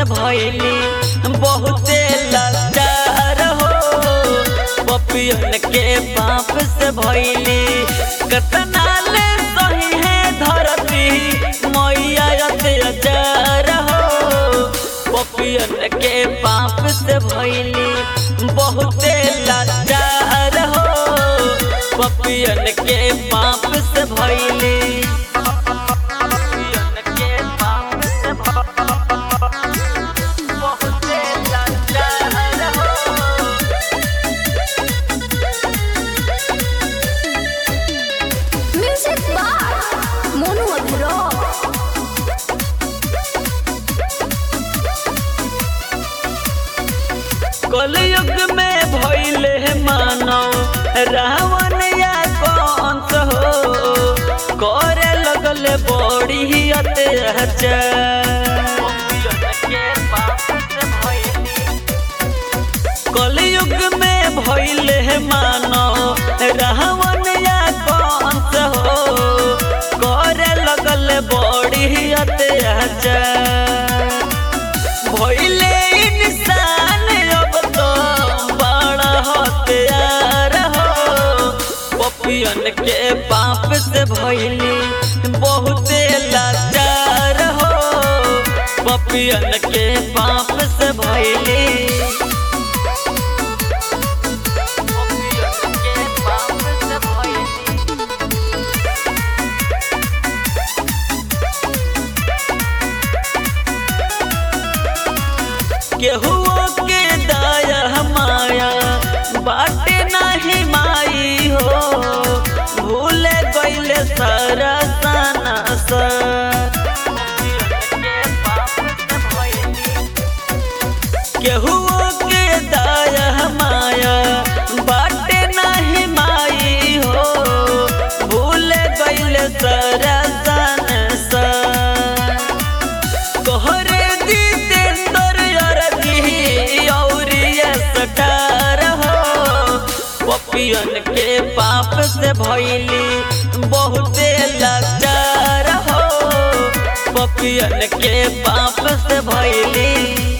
भैली बहुते लाचार हो पपियन के पाप से भैली कतना ले सही है धरती मैया अत्याचार हो पपियन के पाप से भैली बहुते लाचार हो पपियन के पाप से भैली पपियन के पाप से बहुते लाचार हो Music by Monu Agro. कलयुग में भइले मानव रावण या कंस हो करे लगल बड़ी ही अत्याचार कलयुग में भइले मानव रावण या कंस हो करे लगल बड़ी ही अत्याचार भइले इंसान अब तो बड़ा हथियार हो पपियन के पाप से भइली बहुते लाचार हो पपियन के पाप से भइली पपियन के पाप से भइली केहुओ के दया माया बाटे नाही माई हो भूल गईले सारा सना केहुओ के दया माया बाटे नाही माई हो भूल गईले सारा सना तोहरे जितेंद्र अरजी औरिया सटार हो पपियन के पाप से भइली बहुते लाचार हो पपियन के पाप से भइली